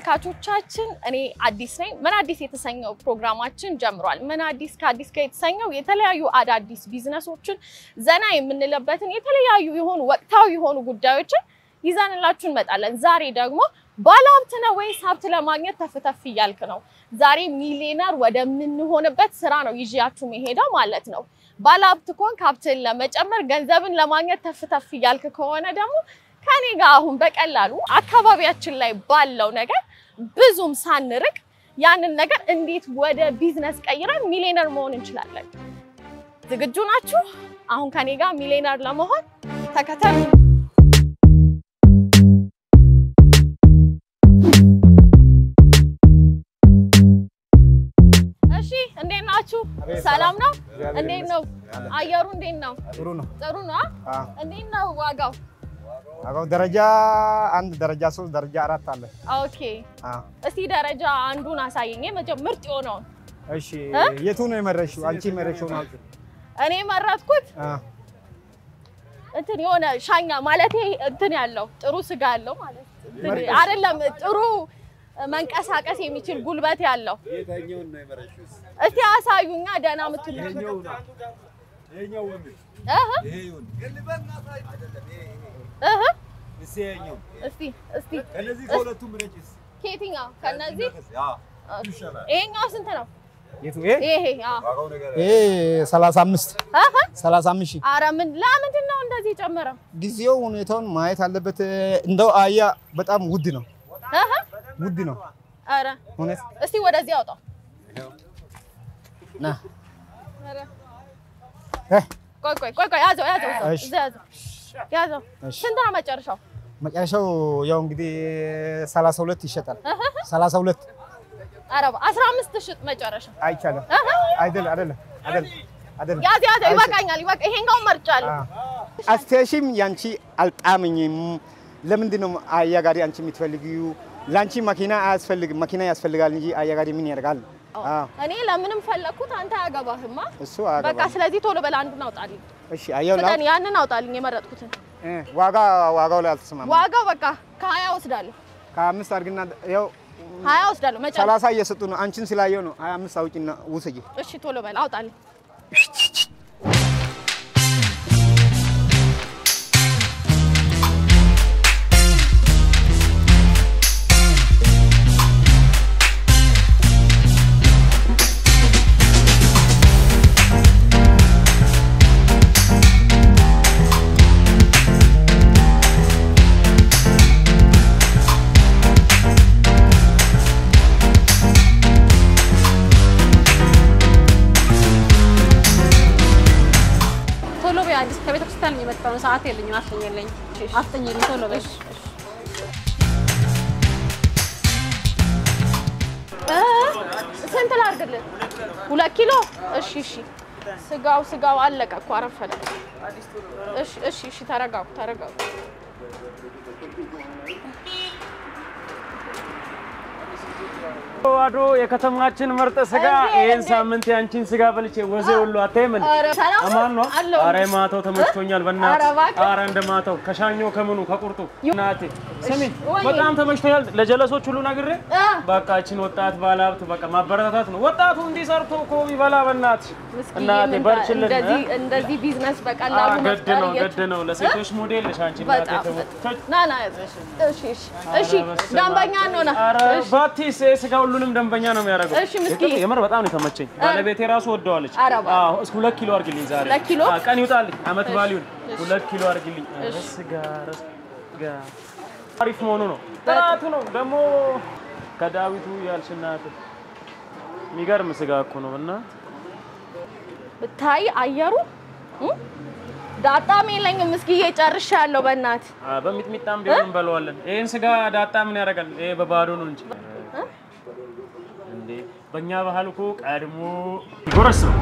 ተመልካቾቻችን እኔ አዲስ ነኝ። ምን አዲስ የተሰኘው ፕሮግራማችን ጀምሯል። ምን አዲስ ከአዲስ ጋር የተሰኘው የተለያዩ አዳዲስ ቢዝነሶችን ዘና የምንለበትን የተለያዩ የሆኑ ወቅታዊ የሆኑ ጉዳዮችን ይዘንላችሁ እንመጣለን። ዛሬ ደግሞ ባለሀብት ነህ ወይስ ሀብት ለማግኘት ተፍተፍ እያልክ ነው? ዛሬ ሚሊዮነር ወደምንሆንበት ስራ ነው ይዤያችሁ መሄደው ማለት ነው። ባለሀብት ከሆንክ ሀብትን ለመጨመር ገንዘብን ለማግኘት ተፍተፍ እያልክ ከሆነ ደግሞ ከኔ ጋር አሁን በቀላሉ አካባቢያችን ላይ ባለው ነገር ብዙም ሳንርቅ ያንን ነገር እንዴት ወደ ቢዝነስ ቀይረን ሚሊዮነር መሆን እንችላለን። ዝግጁ ናችሁ? አሁን ከኔ ጋር ሚሊዮነር ለመሆን ተከተሉ። እሺ፣ እንዴት ናችሁ? ሰላም ነው? እንዴት ነው አየሩ? እንዴት ነው? ጥሩ ነው። ጥሩ ነው። አዎ። እንዴት ነው ዋጋው? አዎ፣ ደረጃ አንድ፣ ደረጃ ሶስት፣ ደረጃ አራት አለ። ኦኬ አዎ። እስቲ ደረጃ አንዱን አሳየኝ። መጀመ ምርጥ የሆነውን እሺ፣ እ? የቱ ነው የመረሽው? አንቺ የመረሽው ነው። እኔ መረጥኩት። አዎ። እንትን የሆነ ሻኛ ማለት እንትን ያለው ጥሩ ስጋ ያለው ማለት እንትን መርጠሽ? አይደለም፣ ጥሩ መንቀሳቀስ የሚችል ጉልበት ያለው። የታኛውን ነው የመረሽውስ? እስቲ አሳዩኛ ደህና የምትሉት ይሄኛው ነው። ይሄኛው ወንድ እህ ይሄ ይሁን። አይደለም ይሄ ይሄ። እህ እስኪ ይሄኛው እስቲ እስቲ ከነዚህ ከሁለቱ ምረጭስ? ከየትኛው ከነዚህ አዎ ይሻላል። ይሄኛው ስንት ነው? የቱ? ይሄ ይሄ አዎ ዋጋው ነገር ይሄ 35 እህ 35 ሺህ። ኧረ ምን ለምንድን ነው እንደዚህ ጨመረው? ጊዜው ሁኔታውን ማየት አለበት። እንደው አያ በጣም ውድ ነው፣ እህ ውድ ነው ኧረ እውነት። እስቲ ወደዚህ አውጣው። ና ኧረ እ፣ ቆይ ቆይ ቆይ ቆይ ያዘው ያዘው እዛው፣ እሺ። እዛ ያዘው ያዘው። እሺ። ስንት ነው መጨረሻው? መጨረሻው ያው እንግዲህ 32 ይሸጣል። 32 ኧረ አስራ አምስት ሽጥ መጨረሻው። አይቻልም። እህ አይደለም፣ አይደለም፣ አይደለም፣ አይደለም። ያዝ ያዘው ይበቃኛል። ይበቃ ይሄኛውን መርጫለሁ። አስተሽም ያንቺ አልጣመኝም። ለምንድን ነው አያ ጋሪ አንቺ የምትፈልጊው? ለአንቺ መኪና አያስፈልግም። መኪና ያስፈልጋል እንጂ አያ ጋሪ ምን ያደርጋል? አዎ፣ እኔ ለምንም ፈለግኩት አንተ አያገባህማ። እሱ በቃ አያገባም። ስለዚህ ቶሎ በላ አንዱን አውጣልኝ። እሺ፣ አየው ላ ፍጠን፣ ያንን አውጣልኝ የመረጥኩትን። እ፣ ዋጋ ዋጋው ላይ አልተስማማም። ዋጋው በቃ ከሀያ ወስዳለሁ፣ ከአምስት አድርግና ያው ሀያ ወስዳለሁ መጨረሻ። ሰላሳ እየሰጡ ነው። አንቺን ስላየው ነው ሀያ አምስት አውጪና ውሰጂ። እሺ ቶሎ በላ አውጣልኝ። ቶሎ በይ አዲስ ከቤተ ክርስቲያን ነው የመጣው ነው። ሰዓት የለኝም። አፍጠኝልኝ አፍጠኝልኝ ቶሎ በይ። እ፣ ስንት ላድርግልህ? ሁለት ኪሎ። እሺ እሺ። ስጋው ስጋው አለቀ እኮ አረፈደ። እሺ እሺ እሺ። ተረጋጉ ተረጋጉ። አዶ የከተማችን ምርጥ ስጋ እንዴ፣ ይህን እንዴ። ሳምንት የአንቺን ስጋ በልቼ ወዜ ሁሉ አታይም እንዴ? ኧረ ሰላም አማን ነው። አለሁ። አረ ማታው ተመችቶኛል። ኧረ በእናትህ እባክህ። አረ እንደ ማታው ከሻኞ ከምኑ ከቁርጡ እናቴ ስሚ፣ ወይ። በጣም ተመችቶኛል። ለጀለሶች ሁሉ ነግሬ እ፣ በቃ እችን ወጣት ባለሀብት በቃ ማበረታታት ነው። ወጣቱ እንዲሰርቶ እኮ ይበላ። በእናትሽ ምስኪን እናቴ ምን በርችልን። እንደዚህ እ? እንደዚህ ቢዝነስ አ፣ በቀላሉ ገድ መፍጠር ነው ገድ እየቻ- ነው። ለሴቶች ሞዴል ነሽ አንቺ እናቴ። በጣም ተመ- ና ና እሺ እሺ እሺ ኧረ በስመ ደንበኛ አብ። እንሆና ኧረ እሺ ባቲስ ይሄ ስጋ ሁሉንም ደንበኛ ነው የሚያደርገው። እሺ፣ ምስኪን። የምር- የምር በጣም ነው የተመቸኝ። ባለቤቴ ራሱ ወደዋለች። ኧረ እባክህ። አዎ እስኪ ሁለት ኪሎ አድርግልኝ ዛሬ። ሁለት ኪሎ? አዎ፣ ቀን ይውጣልኝ አመት እሺ፣ ባሊውን እሺ። ሁለት ኪሎ አድርግልኝ። ኧረ እሺ። ስጋ ኧረ ስጋ አሪፍ መሆኑ ነው ጥራቱ ነው ደግሞ ከዳዊቱ ያልሽናት የሚገርም ስጋ እኮ ነው እና ብታይ አየሩ እ? ዳጣም የለኝም እስኪ ጨርሻለሁ በእናት በሚጥሚጣም ቢሆን እንበለዋለን። ይሄን ስጋ ዳጣ ምን ያደርጋል? ይሄ በባዶ ነው እንጂ እንዴ በእኛ ባህል እኮ ቀድሞ ይጎረስ ነው።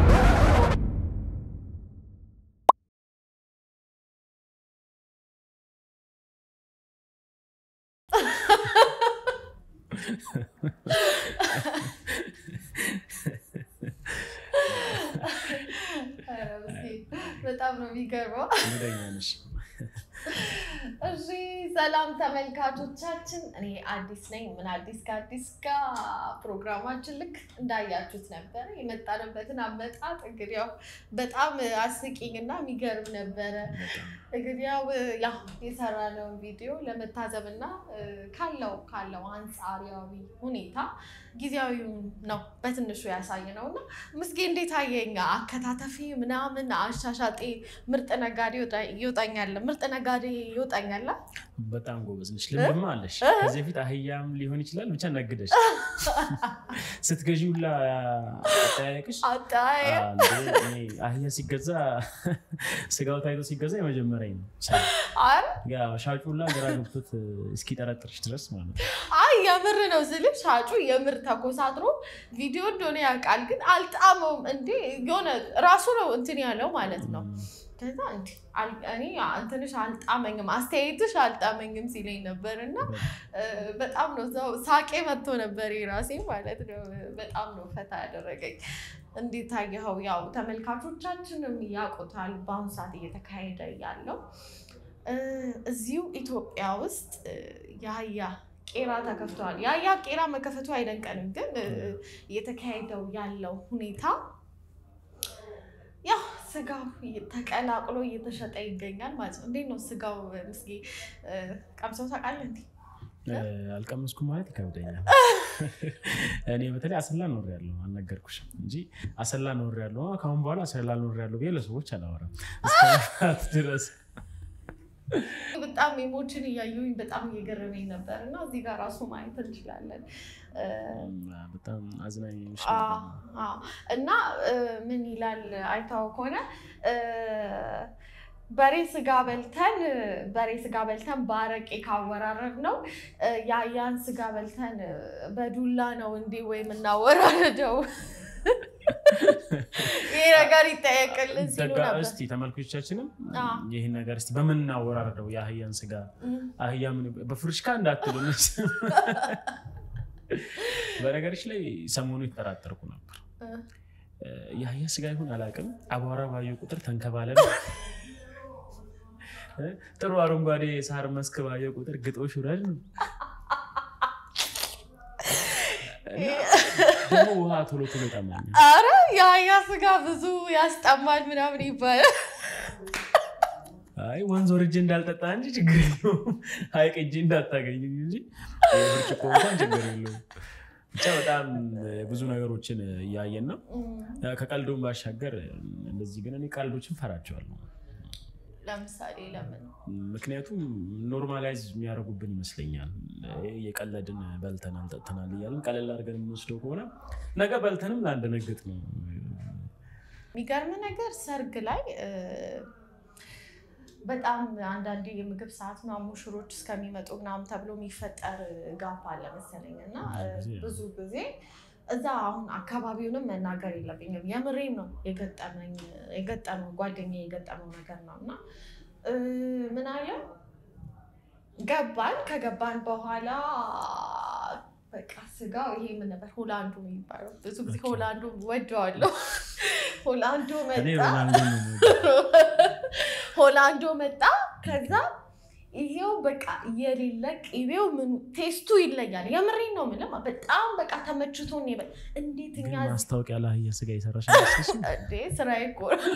በጣም ነው የሚገርመው። እሺ ሰላም ተመልካቾቻችን፣ እኔ አዲስ ነኝ። ምን አዲስ ከአዲስ ጋር ፕሮግራማችን ልክ እንዳያችሁት ነበረ። የመጣንበትን አመጣጥ እንግዲህ ያው በጣም አስቂኝ እና የሚገርም ነበረ። እንግዲህ ያው ያው የሰራነውን ቪዲዮ ለመታዘብ እና ካለው ካለው አንጻራዊ ሁኔታ ጊዜያዊውን ነው በትንሹ ያሳየ ነው እና ምስጌ እንዴት አየኝ? አከታተፊ ምናምን አሻሻጤ ምርጥ ነጋዴ ይወጣ- ይወጣኛል ምርጥ ነጋዴ ይወጣኛል። በጣም ጎበዝ ነች። ልምድማ አለሽ። ከዚህ በፊት አህያም ሊሆን ይችላል ብቻ ነግደሽ ስትገዢ ሁላ አጠያየቅሽ አጣየ አንዴ እኔ አህያ ሲገዛ ስጋው ታይቶ ሲገዛ የመጀመሪያ ነው። አረ ያው ሻጩ ሁላ ግራ ገብቶት እስኪጠረጥርሽ ድረስ ማለት ነው። አይ የምር ነው ስልህ ሻጩ የምር ተኮሳትሮ ቪዲዮ እንደሆነ ያውቃል፣ ግን አልጣመውም። እንዴ የሆነ ራሱ ነው እንትን ያለው ማለት ነው። ከዛ እንዲ አል- እኔ እንትንሽ አልጣመኝም፣ አስተያየትሽ አልጣመኝም ሲለኝ ነበር እና እ፣ በጣም ነው እዛው ሳቄ መጥቶ ነበር የራሴ ማለት ነው። በጣም ነው ፈታ ያደረገኝ። እንዴት ታየኸው? ያው ተመልካቾቻችንም ያውቁታል በአሁኑ ሰዓት እየተካሄደ ያለው እ፣ እዚሁ ኢትዮጵያ ውስጥ እ፣ የአህያ ቄራ ተከፍተዋል። የአህያ ቄራ መከፈቱ አይደንቀንም፣ ግን እ፣ እየተካሄደው ያለው ሁኔታ ያው ስጋው ተቀላቅሎ እየተሸጠ ይገኛል ማለት ነው። እንዴት ነው ስጋው? ምስጌ እ፣ ቀምሰው ታውቃለህ እንዴ? እ፣ አልቀመስኩም ማለት ይከብደኛል። እኔ በተለይ አሰላ ኖር ያለው አልነገርኩሽም እንጂ አሰላ ኖር ያለው ከአሁን በኋላ አሰላ ኖር ያለው ብዬ ለሰዎች አላወራም እስከ ድረስ በጣም ኢሞችን እያየሁኝ በጣም እየገረመኝ ነበር እና እዚህ ጋር ራሱ ማየት እንችላለን እ፣ በጣም አዝናኝ ነሽ አዎ፣ ነበር። አዎ። እና እ፣ ምን ይላል አይታው ከሆነ እ፣ በሬ ስጋ በልተን በሬ ስጋ በልተን በአረቄ ካወራረድ ነው የአያን ስጋ በልተን እ፣ በዱላ ነው እንዴ ወይም እናወራረደው? ይሄ ነገር ይጠየቅልን ሲሉ ደጋ ነበር። እስቲ ተመልካቾቻችንም አዎ። ይህን ነገር እስቲ በምን እናወራርደው የአህያን ስጋ እም፣ አህያ ምን በፍርሽካ እንዳትሉ በነገሮች ላይ ሰሞኑ የተጠራጠርኩ ነበር እ፣ እ፣ የአህያ ስጋ ይሁን አላውቅም አቧራ ባየው ቁጥር ተንከባለል እ፣ ጥሩ አረንጓዴ ሳር መስክ ባየው ቁጥር ግጦሽ ውረድ ነው እና ደግሞ ውሃ ቶሎ ቶሎ ይጠማኛል አረ የአያ ስጋ ብዙ ያስጠማል ምናምን ይባላል። አይ ወንዝ ወርጄ እንዳልጠጣ እንጂ ችግር የለውም። ሀይቅ እጅ እንዳታገኝ እንጂ ብርጭቆ እንኳን ችግር የለውም። ብቻ በጣም ብዙ ነገሮችን እያየን ነው። እም፣ ከቀልዱም ባሻገር እንደዚህ ግን እኔ ቀልዶችን ፈራቸዋለሁ። ለምሳሌ ለምን ምክንያቱም ኖርማላይዝ የሚያደርጉብን ይመስለኛል። የቀለድን በልተናል ጠጥተናል እያለን ቀለል አድርገን የምንወስደው ከሆነ ነገ በልተንም ላንደነግጥ ነው። የሚገርም ነገር ሰርግ ላይ እ፣ በጣም አንዳንዴ የምግብ ሰዓት ምናምን ሙሽሮች እስከሚመጡ ምናምን ተብሎ የሚፈጠር ጋፕ አለ መሰለኝ እና እ፣ ብዙ ጊዜ ብዙ ጊዜ እዛ አሁን አካባቢውንም መናገር የለብኝም የምሬን ነው የገጠመኝ የገጠመው ጓደኛ የገጠመው ነገር ነው እና እ፣ ምን አለ ገባን ከገባን በኋላ በቃ ስጋው ይሄ ምን ነበር ሆላንዱ የሚባለው ብዙ ጊዜ ኦኬ። ሆላንዱ ወደዋለሁ ሆላንዶ እኔ መጣ ሮናልዶ ነው የምወደው። ሆላንዶ መጣ ከዛ ይሄው በቃ የሌለ ቅቤው ምኑ ቴስቱ ይለያል የምሬን ነው የምልህ በጣም በቃ ተመችቶን ይበል እንዴት ግን እኛ ማስታወቂያ ለአህያ ስጋ የሰራሽ አይመስልሽም? እንዴ ስራዬ እኮ ነው።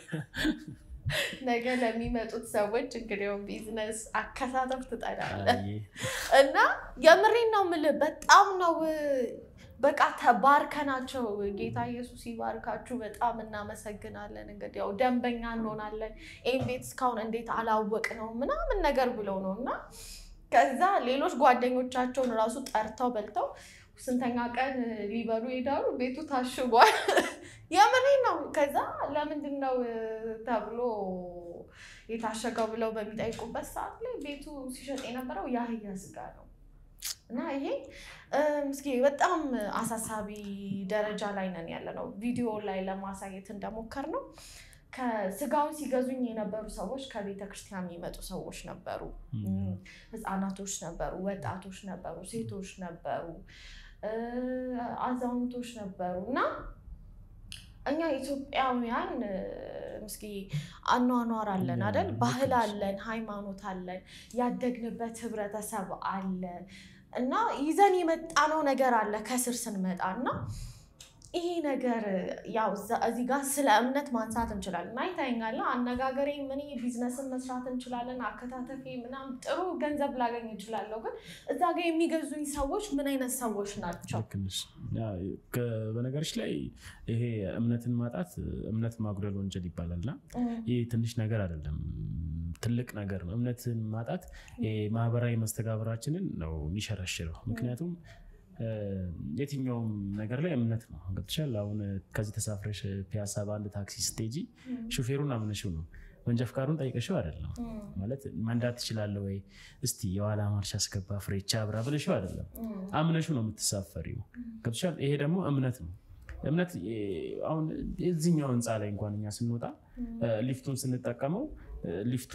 ነገ ለሚመጡት ሰዎች እንግዲህ ቢዝነስ አከሳተፍ ትጠላለህ አይ፣ እና የምሬን ነው የምልህ በጣም ነው በቃ ተባርከናቸው። ጌታ ኢየሱስ ይባርካችሁ። በጣም እናመሰግናለን። እንግዲህ ያው ደንበኛ እንሆናለን። ይህን ቤት እስካሁን እንዴት አላወቅ ነው ምናምን ነገር ብለው ነው እና ከዛ ሌሎች ጓደኞቻቸውን ራሱ ጠርተው በልተው ስንተኛ ቀን ሊበሉ ይሄዳሉ። ቤቱ ታሽጓል። የምሬ ነው። ከዛ ለምንድን ነው ተብሎ የታሸገው ብለው በሚጠይቁበት ሰዓት ላይ ቤቱ ሲሸጥ የነበረው የአህያ ስጋ ነው እና ይሄ ምስኪ በጣም አሳሳቢ ደረጃ ላይ ነን ያለ ነው። ቪዲዮ ላይ ለማሳየት እንደሞከር ነው ከስጋውን ሲገዙኝ የነበሩ ሰዎች ከቤተ ክርስቲያን የሚመጡ ሰዎች ነበሩ። ህፃናቶች ነበሩ፣ ወጣቶች ነበሩ፣ ሴቶች ነበሩ፣ አዛውንቶች ነበሩ እና እኛ ኢትዮጵያውያን እ፣ እስኪ አኗኗር አለን ያ፣ አይደል? ልክ ባህል ነሽ። አለን፣ ሃይማኖት አለን፣ ያደግንበት ህብረተሰብ አለ እና ይዘን የመጣነው ነገር አለ ከስር ስንመጣ እና ይሄ ነገር ያው እዛ- እዚህ ጋር ስለ እምነት ማንሳት እንችላለን። አይታይኛለ አነጋገሬ ምን ቢዝነስን መስራት እንችላለን፣ አከታተፌ ምናምን ጥሩ ገንዘብ ላገኝ እችላለሁ። ግን እዛ ጋር የሚገዙኝ ሰዎች ምን አይነት ሰዎች ናቸው? ልክ ነሽ። ያ፣ ከ- በነገሮች ላይ ይሄ እምነትን ማጣት እምነት ማጉደል ወንጀል ይባላል እና ይህ ትንሽ ነገር አይደለም፣ ትልቅ ነገር ነው። እምነትን ማጣት ይሄ ማህበራዊ መስተጋብራችንን ነው የሚሸረሽረው። ምክንያቱም እ፣ የትኛውም ነገር ላይ እምነት ነው ገብቶሻል። አሁን ከዚህ ተሳፍረሽ ፒያሳ በአንድ ታክሲ ስትሄጂ ሹፌሩን አምነሽው ነው መንጃ ፍቃዱን ጠይቀሽው አይደለም። ማለት መንዳት ትችላለህ ወይ እስቲ የኋላ ማርሽ አስገባ ፍሬቻ አብራ ብለሽው አይደለም። አምነሹ ነው የምትሳፈሪው። ገብቶሻል። ይሄ ደግሞ እምነት ነው። እምነት እ፣ አሁን የዚህኛው ህንፃ ላይ እንኳን እኛ ስንወጣ እ፣ ሊፍቱን ስንጠቀመው እ፣ ሊፍቱ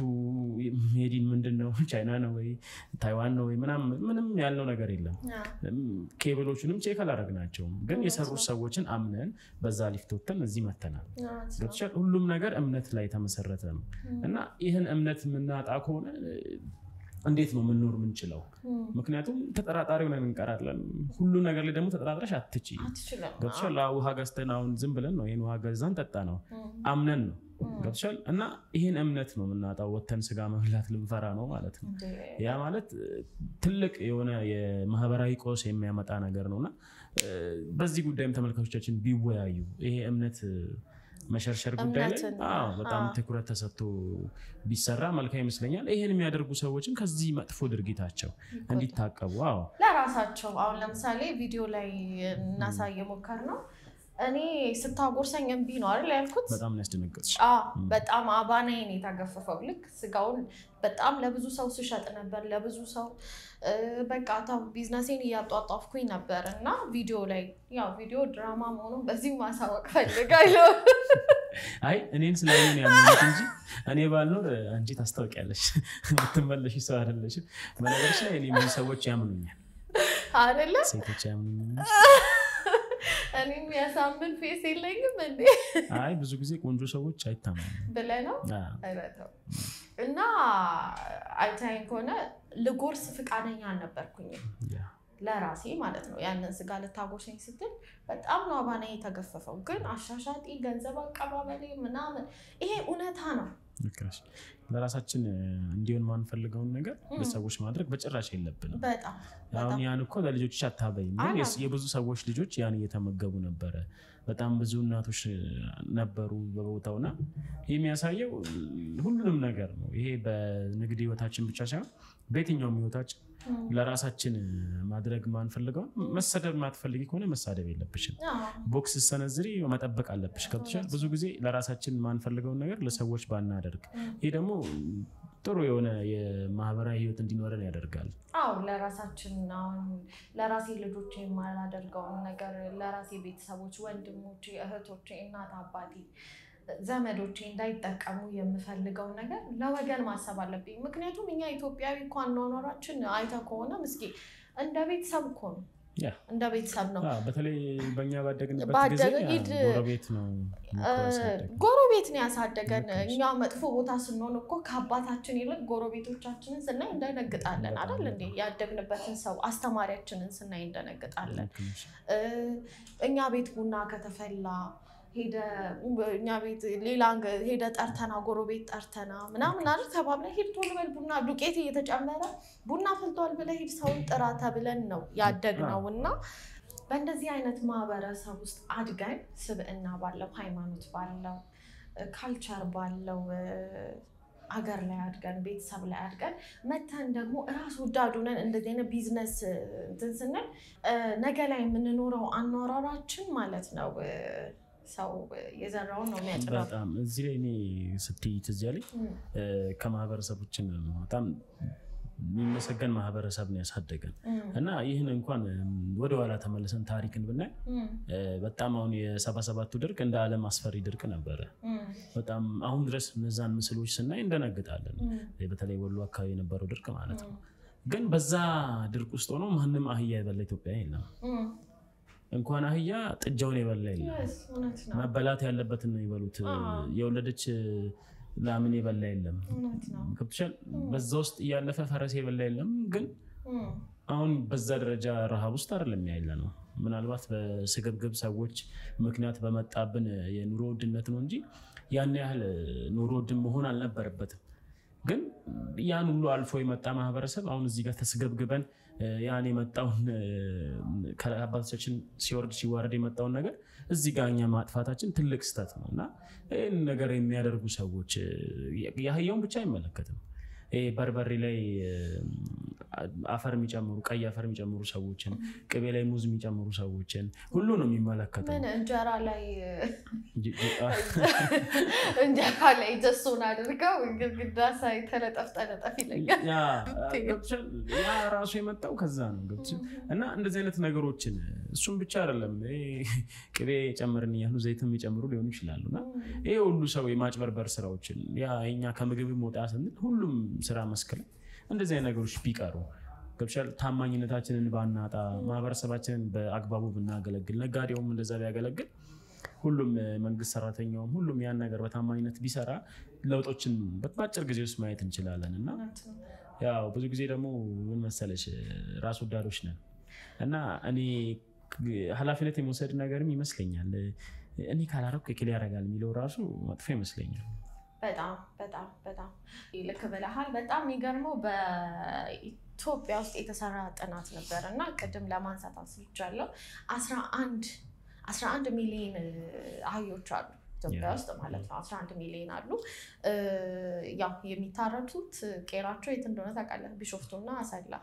ሜዲን ምንድን ነው ቻይና ነው ወይ ታይዋን ነው ወይ ምናምን ምንም ያልነው ነገር የለም። ኬብሎቹንም ቼክ አላደረግናቸውም፣ ግን የሰሩት ሰዎችን አምነን በዛ ሊፍት ወጥተን እዚህ መተናል። ገብቶሻል። ሁሉም ነገር እምነት ላይ የተመሰረተ ነው እና ይህን እምነት የምናጣ ከሆነ እ፣ እንዴት ነው የምንኖር የምንችለው? ምክንያቱም ተጠራጣሪ ሆነን እንቀራለን። ሁሉ ነገር ላይ ደግሞ ተጠራጥረሽ አትች አትችልም። ገብቶሻል። አዎ፣ ውሃ ገዝተን አሁን ዝም ብለን ነው ይህን ውሃ ገዛን ጠጣ ነው አምነን ነው ገብቶሻል። እና ይህን እምነት ነው የምናጣው። ወተን ስጋ መብላት ልንፈራ ነው ማለት ነው። ያ ማለት እ፣ ትልቅ የሆነ የማህበራዊ ቀውስ የሚያመጣ ነገር ነው እና እ፣ በዚህ ጉዳይም ተመልካቾቻችን ቢወያዩ ይሄ እምነት እ፣ መሸርሸር ጉዳይ ላይ እምነትን፣ አዎ፣ በጣም አዎ። ትኩረት ተሰጥቶ ቢሰራ መልካም ይመስለኛል። ይህን የሚያደርጉ ሰዎችም ከዚህ መጥፎ ድርጊታቸው እንዲታቀቡ አዎ ለራሳቸው አሁን ለምሳሌ ቪዲዮ ላይ እናሳይ የሞከር ነው። እኔ ስታጎርሰኝ እምቢ ነው አይደል ያልኩት። በጣም ነው ያስደነገጥሽ። አዎ በጣም አባናዬን የተገፈፈው ልክ ስጋውን በጣም ለብዙ ሰው ስሸጥ ነበር። ለብዙ ሰው እ፣ በቃ ታው ቢዝነሴን እያጧጧፍኩኝ ነበር እና ቪዲዮ ላይ ያው ቪዲዮ ድራማ መሆኑን በዚህ ማሳወቅ ፈልጋለሁ። አይ እኔን ስላየን ያመኑት እንጂ እኔ ባልኖር አንቺ ታስታውቂያለሽ። የምትመለሽ ሰው አይደለሽም። በነገርሽ ላይ እኔ ብዙ ሰዎች ያምኑኛል፣ አይደለ ሴቶች ያምኑኛል። እኔም ያሳምን ፌስ የለኝም እንዴ አይ ብዙ ጊዜ ቆንጆ ሰዎች አይታመኑም። ብለህ ነው አዎ። አይበተው እና አይታይን ከሆነ ልጎርስ ፍቃደኛ አልነበርኩኝም ያ። ለራሴ ማለት ነው። ያንን ስጋ ልታጎርሰኝ ስትል በጣም ነው አባና የተገፈፈው። ግን አሻሻጢ ገንዘብ አቀባበሌ ምናምን ይሄ እውነታ ነው። ልክ ነሽ። ለራሳችን እ፣ እንዲሆን ማንፈልገውን ነገር ለሰዎች ማድረግ በጭራሽ የለብንም። በጣም አሁን በጣም ያን እኮ ለልጆች አታበይም፣ ግን የስ- የብዙ ሰዎች ልጆች ያን እየተመገቡ ነበረ። በጣም ብዙ እናቶች እ፣ ነበሩ በቦታውና ይህ የሚያሳየው እ፣ ሁሉንም ነገር ነው። ይሄ በንግድ ህይወታችን ብቻ ሳይሆን በየትኛውም ህይወታችን ለራሳችን እ፣ ማድረግ ማንፈልገውን መሰደብ ማትፈልጊ ከሆነ መሳደብ የለብሽም። አዎ፣ ቦክስ ሰነዝሪ መጠበቅ አለብሽ። ገብቶሻል። ብዙ ጊዜ ለራሳችን ማንፈልገውን ነገር ለሰዎች ባናደርግ፣ ይህ ደግሞ ጥሩ የሆነ የማህበራዊ ህይወት እንዲኖረን ያደርጋል። አዎ ለራሳችን አሁን ለራሴ ልጆች የማላደርገውን ነገር ለራሴ ቤተሰቦች፣ ወንድሞቼ፣ እህቶቼ፣ እናት አባቴ፣ ዘመዶቼ እንዳይጠቀሙ የምፈልገውን ነገር ለወገን ማሰብ አለብኝ። ምክንያቱም እኛ ኢትዮጵያዊ እኮ አኗኗራችን አይተህ ከሆነ ምስኪ እንደ ቤተሰብ እኮ ነው፣ ያ እንደ ቤተሰብ ነው። አዎ፣ በተለይ በእኛ ባደግንበት ባደገ ጊዜ ያ ሂድ- ጎረቤት ነው እኮ ያሳደገን። ጎረቤት ነው ያሳደገን። ልክ ነሽ። እኛ መጥፎ ቦታ ስንሆን እኮ ከአባታችን ይልቅ ጎረቤቶቻችንን ስናይ እንደነግጣለን በጣም አይደል እንዴ? ያደግንበትን ሰው አስተማሪያችንን ስናይ እንደነግጣለን። ልክ ነሽ። እ፣ እኛ ቤት ቡና ከተፈላ ሄደ እኛ ቤት ሌላ እንግ- ሄደ ጠርተና ጎረቤት ጠርተና ምናምን አይደል ተባብለን ሂድ ቶሎ በል ቡና ዱቄት እየተጨመረ ቡና ፈልቷል ብለህ ሂድ ሰውን ጥራ ተብለን ነው ያደግነው እና በእንደዚህ አይነት ማህበረሰብ ውስጥ አድገን ስብዕና ባለው ሃይማኖት ባለው ካልቸር ባለው እ፣ ሀገር ላይ አድገን ቤተሰብ ላይ አድገን መተን ደግሞ እራስ ወዳድ ሆነን እንደዚህ አይነት ቢዝነስ እ፣ እንትን ስንል እ፣ ነገ ላይ የምንኖረው አኗሯራችን ማለት ነው እ፣ ሰው እ፣ የዘራውን ነው የሚያጭደው። በጣም እዚህ ላይ እኔ ስትይ ትዝ ያለኝ እም፣ እ፣ ከማህበረሰቦችን በጣም የሚመሰገን ማህበረሰብ ነው ያሳደገን እም፣ እና ይህን እንኳን እም፣ ወደኋላ ተመልሰን ታሪክን ብናይ እም፣ እ፣ በጣም አሁን የሰባ ሰባቱ ድርቅ እንደ ዓለም አስፈሪ ድርቅ ነበረ። እም፣ በጣም አሁን ድረስ እነዛን ምስሎች ስናይ እንደነግጣለን። እም፣ በተለይ ወሎ አካባቢ የነበረው ድርቅ ማለት ነው። እም፣ ግን በዛ ድርቅ ውስጥ ሆኖ ማንም አህያ የበላ ኢትዮጵያ የለም። እም፣ እንኳን አህያ ጥጃውን የበላ የለም። እውነት ነው መበላት ያለበትን ነው የበሉት። አዎ። የወለደች ላምን የበላ የለም። እውነት ነው ገብቶሻል? በዛ ውስጥ እያለፈ ፈረስ የበላ የለም። ግን እም፣ አሁን በዛ ደረጃ ረሃብ ውስጥ አይደለም ያለ ነው። ምናልባት በስግብግብ ሰዎች ምክንያት በመጣብን የኑሮ ውድነት ነው እንጂ ያን ያህል ኑሮ ውድ መሆን አልነበረበትም። ግን ያን ሁሉ አልፎ የመጣ ማህበረሰብ አሁን እዚህ ጋር ተስገብግበን እ፣ ያን የመጣውን እ፣ ከአባቶቻችን ሲወርድ ሲዋረድ የመጣውን ነገር እዚህ ጋር እኛ ማጥፋታችን ትልቅ ስህተት ነው እና ይህን ነገር የሚያደርጉ ሰዎች እ፣ የአህያውን ብቻ አይመለከትም። ይሄ በርበሬ ላይ እ፣ አፈር የሚጨምሩ ቀይ አፈር የሚጨምሩ ሰዎችን፣ ቅቤ ላይ ሙዝ የሚጨምሩ ሰዎችን ሁሉ ነው የሚመለከተው። ምን እንጀራ ላይ ጅ- ጅ- አ- እንጀራ ላይ ጀሶን አድርገው ግድግዳ ሳይ ተለጠፍ ጠለጠፍ ይለኛል። ያ ገብቶሻል? ያ ራሱ የመጣው ከዛ ነው ገብቶሻል? እና እንደዚህ አይነት ነገሮችን እሱም ብቻ አይደለም ይሄ ቅቤ ጨምርን እያሉ ዘይትም የጨምሩ ሊሆኑ ይችላሉ እና ይሄ ሁሉ ሰው የማጭበርበር ስራዎችን ያ እኛ ከምግብ ወጣ ስንል ሁሉም ስራ መስክ ላይ እንደዚህ አይነት ነገሮች ቢቀሩ ገብቶሻል? ታማኝነታችንን ባናጣ ማህበረሰባችንን በአግባቡ ብናገለግል ነጋዴውም እንደዛ ቢያገለግል ሁሉም እ፣ መንግስት ሰራተኛውም ሁሉም ያን ነገር በታማኝነት ቢሰራ ለውጦችን በአጭር ጊዜ ውስጥ ማየት እንችላለን እና እውነት ነው። ያው ብዙ ጊዜ ደግሞ ምን መሰለሽ ራስ ወዳዶች ነን እና እኔ ኃላፊነት የመውሰድ ነገርም ይመስለኛል እኔ ካላረኩ የክል ያደርጋል የሚለው ራሱ መጥፎ ይመስለኛል። በጣም በጣም በጣም ልክ ብለሃል። በጣም የሚገርመው በኢትዮጵያ ውስጥ የተሰራ ጥናት ነበር እና ቅድም ለማንሳት አስልቻለሁ። አስራ አንድ አስራ አንድ ሚሊዮን አህዮች አሉ ኢትዮጵያ ያ። ውስጥ ማለት ነው። አስራ አንድ ሚሊዮን አሉ። እ፣ ያው የሚታረቱት ቄራቸው የት እንደሆነ ታውቃለህ? ቢሾፍቱና አሰላ።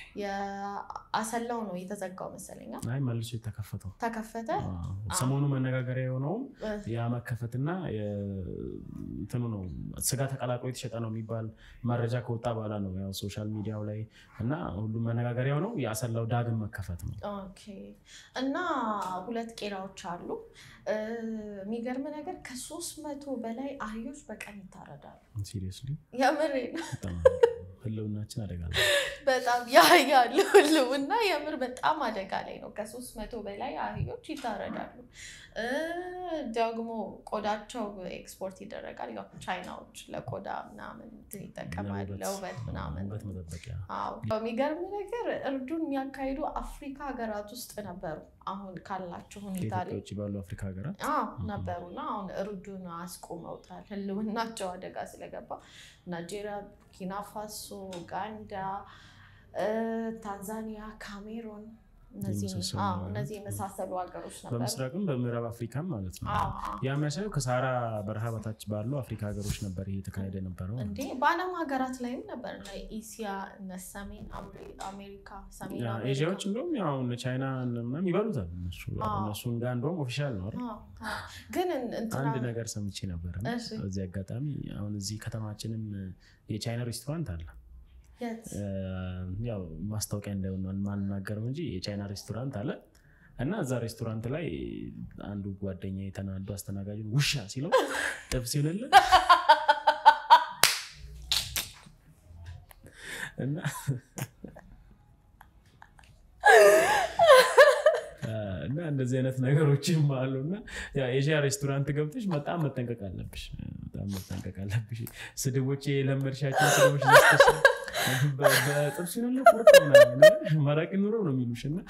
የአሰላው ነው የተዘጋው መሰለኛ። አይ መልሶ የተከፈተው ተከፈተ። አዎ። ሰሞኑ መነጋገሪያ የሆነውም እ፣ ያ መከፈትና የ- እንትኑ ነው ስጋ ተቀላቅሎ የተሸጠ ነው የሚባል መረጃ ከወጣ በኋላ ነው ያው ሶሻል ሚዲያው ላይ እና ሁሉም መነጋገሪያው ነው የአሰላው ዳግም መከፈት ነው። ኦኬ እና ሁለት ቄራዎች አሉ። እ፣ የሚገርም ነገር ከሶስት መቶ በላይ አህዮች በቀን ይታረዳሉ። ሲሪየስሊ የምር ነው። በጣም ህልውናችን አደጋ ላይ በጣም ያያሉ ህልውና የምር በጣም አደጋ ላይ ነው። ከሶስት መቶ በላይ አህዮች ይታረዳሉ። እ፣ ደግሞ ቆዳቸው ኤክስፖርት ይደረጋል። ያው ቻይናዎች ለቆዳ ምናምን እንትን ይጠቀማሉ ለውበት ምናምን ውበት መጠበቂያ አዎ የሚገርም ነገር እርዱን የሚያካሂዱ አፍሪካ ሀገራት ውስጥ ነበሩ። አሁን ካላቸው ሁኔታ ከኢትዮጵያ ላይ ውጭ ባሉ አፍሪካ ሀገራት አዎ ነበሩና አሁን እርዱን አስቆመውታል። ህልውናቸው አደጋ ስለገባ ናይጄሪያ፣ ቡርኪና ፋሶ፣ ኡጋንዳ፣ እ፣ ታንዛኒያ፣ ካሜሮን እነዚህ የመሳሰሉ አዎ፣ ሀገራት። እነዚህ የመሳሰሉ ሀገሮች ነበሩ። በምስራቅም በምዕራብ አፍሪካም ማለት ነው። አዎ፣ አዎ። ያ የሚያሳየው ከሳራ በረሃ በታች ባሉ አፍሪካ ሀገሮች ነበር ይሄ የተካሄደ የነበረው። እንዴ በዓለም ሀገራት ላይም ነበር እነ ኤስያ እነ ሰሜን አሜ- አሜሪካ ሰሜን ያ አሜሪካ ኤዥያዎች እንደውም ያው እነ ቻይና ምናምን ይበሉታል እነሱ አዎ። እነሱን ጋር እንደውም ኦፊሻል ነው አይደል? አዎ፣ አዎ። ግን እን- እንትና አንድ ነገር ሰምቼ ነበር እና እሺ። በዚህ አጋጣሚ አሁን እዚህ ከተማችንም የቻይና ሬስቶራንት አለ። የት? እ፣ ያው ማስታወቂያ እንዳይሆን ነው የማልናገረው እንጂ የቻይና ሬስቶራንት አለ እና እዛ ሬስቶራንት ላይ አንዱ ጓደኛ የተናዱ አስተናጋጁ ውሻ ሲለው ጥብስ ይሆንልን እና እና እንደዚህ አይነት ነገሮችም አሉ እና የኤዥያ ሬስቶራንት ገብተሽ በጣም መጠንቀቅ አለብሽ። በጣም መጠንቀቅ አለብሽ። ስድቦች የለመድሻቸው ስድቦች ደስተሽ በጥብስ ነው ቁርጥ ምናምን መረቅ ኑሮ ነው የሚሉሽ እና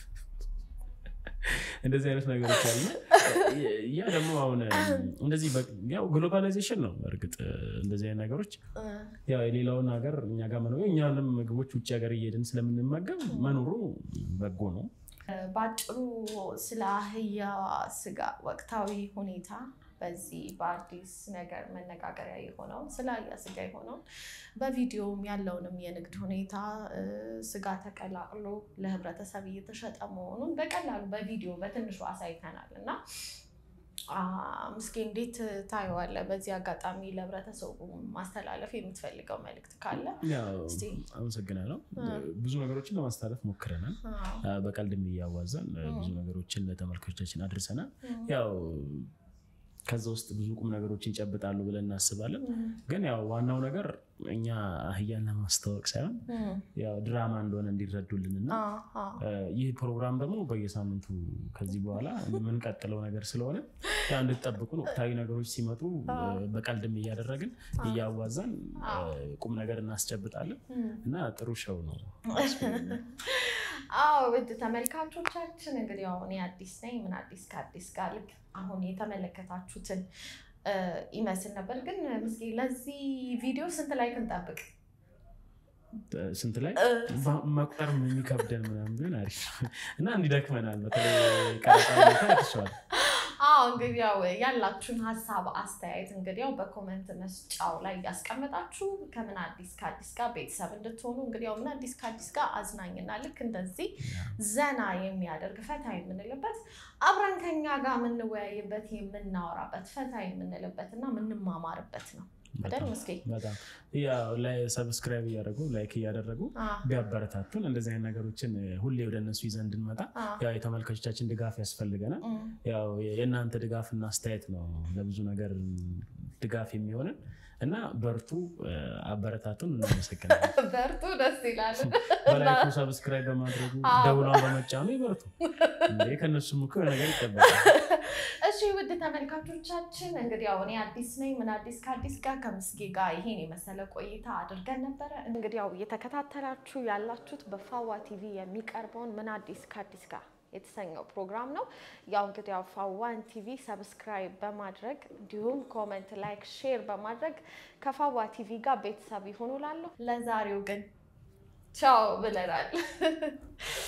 እንደዚህ አይነት ነገሮች አሉ። ያ ደግሞ አሁን እንደዚህ በ- ያው ግሎባላይዜሽን ነው። እርግጥ እንደዚህ አይነት ነገሮች እ፣ ያው የሌላውን ሀገር እኛ ጋር መኖሩ እኛንም ምግቦች ውጭ ሀገር እየሄድን ስለምንመገብ መኖሩ በጎ ነው። በአጭሩ ስለ አህያ ስጋ ወቅታዊ ሁኔታ በዚህ በአዲስ ነገር መነጋገሪያ የሆነውን ስለ አህያ ስጋ የሆነውን በቪዲዮም ያለውንም የንግድ ሁኔታ እ፣ ስጋ ተቀላቅሎ ለህብረተሰብ እየተሸጠ መሆኑን በቀላሉ በቪዲዮ በትንሹ አሳይተናል እና አ፣ ምስኪ እንዴት ታየዋለህ? በዚህ አጋጣሚ ለህብረተሰቡ ማስተላለፍ የምትፈልገው መልእክት ካለ ያው እስቲ። አመሰግናለሁ። አ። ብዙ ነገሮችን ለማስተላለፍ ሞክረናል። አዎ። አ፣ በቀልድም እያዋዛን አ፣ እ። ብዙ ነገሮችን ለተመልካቾቻችን አድርሰናል። እ፣ ያው ከዛ ውስጥ ብዙ ቁም ነገሮችን ይጨብጣሉ ብለን እናስባለን። ግን ያው ዋናው ነገር እኛ አህያን ለማስተዋወቅ ሳይሆን ያው ድራማ እንደሆነ እንዲረዱልን እና ይህ ፕሮግራም ደግሞ በየሳምንቱ ከዚህ በኋላ የምንቀጥለው ነገር ስለሆነ ያው እንድትጠብቁን ወቅታዊ ነገሮች ሲመጡ በቀልድም እያደረግን እያዋዛን ቁም ነገር እናስጨብጣለን እና ጥሩ ሸው ነው። አዎ ውድ ተመልካቾቻችን እንግዲህ ያው እኔ አዲስ ነኝ። ምን አዲስ ከአዲስ ጋር ልክ አሁን የተመለከታችሁትን ይመስል ነበር። ግን ምስኪ ለዚህ ቪዲዮ ስንት ላይክ እንጠብቅ? ስንት ላይ መቁጠር የሚከብደን ምናምን ቢሆን አሪፍ እና እንዲደክመናል። በተለይ ቀረጻ ሁኔታ ያትሸዋል። አዎ እንግዲህ ያው ያላችሁን ሀሳብ አስተያየት እንግዲህ ያው በኮመንት መስጫው ላይ እያስቀመጣችሁ ከምን አዲስ ከአዲስ ጋር ቤተሰብ እንድትሆኑ እንግዲህ ያው ምን አዲስ ከአዲስ ጋር አዝናኝና ልክ እንደዚህ ዘና የሚያደርግ ፈታ የምንልበት አብረን ከኛ ጋር የምንወያይበት የምናወራበት ፈታ የምንልበት እና የምንማማርበት ነው አይደል ምስኪ? በጣም ያው ላይ ሰብስክራይብ እያደረጉ ላይክ እያደረጉ ቢያበረታቱን እንደዚህ አይነት ነገሮችን ሁሌ ወደ እነሱ ይዘን እንድንመጣ ያው የተመልካቾቻችን ድጋፍ ያስፈልገናል። ያው የእናንተ ድጋፍና አስተያየት ነው ለብዙ ነገር ድጋፍ የሚሆንን እና በርቱ፣ አበረታቱን። እናመሰግናለን። በርቱ፣ ደስ ይላል። በላይኩ ሰብስክራይብ በማድረጉ ደውሏን በመጫኑ ይበርቱ። እንዴ ከእነሱም እኮ ነገር ይጠበቃል። እሺ ውድ ተመልካቾቻችን እንግዲህ ያው እኔ አዲስ ነኝ። ምን አዲስ ከአዲስ ጋር ከምስጌ ጋር ይሄን የመሰለ ቆይታ አድርገን ነበረ። እንግዲህ ያው እየተከታተላችሁ ያላችሁት በፋዋ ቲቪ የሚቀርበውን ምን አዲስ ከአዲስ ጋር የተሰኘው ፕሮግራም ነው። ያው እንግዲህ ያው ፋዋን ቲቪ ሰብስክራይብ በማድረግ እንዲሁም ኮመንት፣ ላይክ፣ ሼር በማድረግ ከፋዋ ቲቪ ጋር ቤተሰብ ይሆኑ ላለሁ። ለዛሬው ግን ቻው ብለናል።